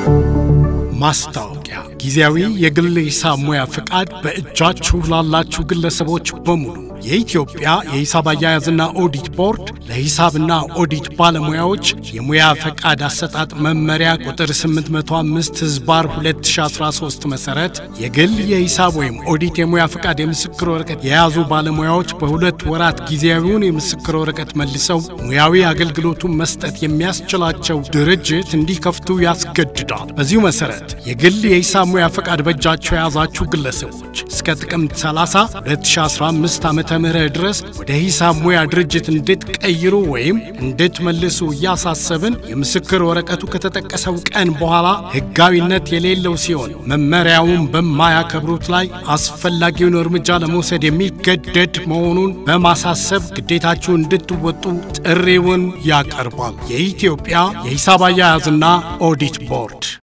ማስታወቂያ ጊዜያዊ የግል ሂሳብ ሙያ ፍቃድ በእጃችሁ ላላችሁ ግለሰቦች በሙሉ የኢትዮጵያ የሂሳብ አያያዝና ኦዲት ቦርድ ለሂሳብና ኦዲት ባለሙያዎች የሙያ ፈቃድ አሰጣጥ መመሪያ ቁጥር 805 ህዝባር 2013 መሠረት የግል የሂሳብ ወይም ኦዲት የሙያ ፈቃድ የምስክር ወረቀት የያዙ ባለሙያዎች በሁለት ወራት ጊዜያዊውን የምስክር ወረቀት መልሰው ሙያዊ አገልግሎቱን መስጠት የሚያስችላቸው ድርጅት እንዲከፍቱ ያስገድዳል። በዚሁ መሠረት የግል የሂሳብ ሙያ ፈቃድ በእጃቸው የያዛችሁ ግለሰቦች እስከ ጥቅምት 30 2015 ዓ ም ድረስ ወደ ሂሳብ ሙያ ድርጅት እንድትቀይሩ ወይም እንድትመልሱ እያሳሰብን የምስክር ወረቀቱ ከተጠቀሰው ቀን በኋላ ሕጋዊነት የሌለው ሲሆን መመሪያውን በማያከብሩት ላይ አስፈላጊውን እርምጃ ለመውሰድ የሚገደድ መሆኑን በማሳሰብ ግዴታችሁ እንድትወጡ ጥሪውን ያቀርባል። የኢትዮጵያ የሂሳብ አያያዝና ኦዲት ቦርድ